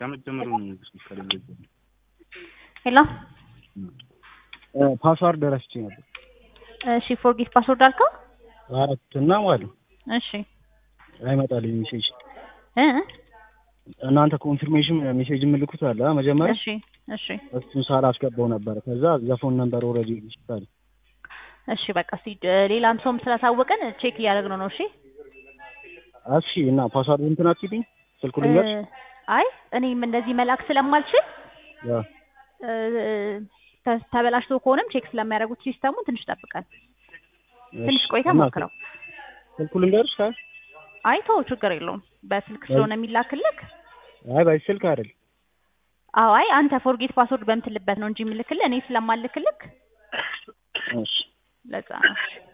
ከመጀመሩ ከሌለ ሄሎ ፓስዋርድ ረስቼ ነበር። እሺ ፎርጌት ፓስወርድ አልከው? አራት እና ማለት ነው እሺ አይመጣልኝ ሜሴጅ። እ እናንተ ኮንፊርሜሽን ሜሴጅ የምልኩት አለ አ መጀመሪያ እሺ እሺ እሱን ሳላስገባው ነበረ። ከዛ ዘፎን ነበር ኦልሬዲ ይችላል። እሺ በቃ እስኪ ሌላም ሰውም ስላሳወቀን ቼክ እያደረግነው ነው። እሺ እሺ እና ፓስዋርድ እንትን አትይልኝ ስልኩ ልንገርሽ። እ አይ እኔም እንደዚህ መላክ ስለማልችል ያ እ ተ- ተበላሽቶ ከሆነም ቼክ ስለሚያደርጉት ሲስተሙን ትንሽ ጠብቀን ትንሽ እሺ። ቆይታ እና ሞክረው። ስልኩ ልንገርሽ ካል አይ ተው ችግር የለውም በስልክ ስለሆነ የሚላክልክ። አይ ባይ ስልክ አይደል አዎ አይ አንተ ፎርጌት ፓስወርድ በምትልበት ነው እንጂ የሚልክልህ እኔ ስለማልክልክ እሺ ለዛ ነው።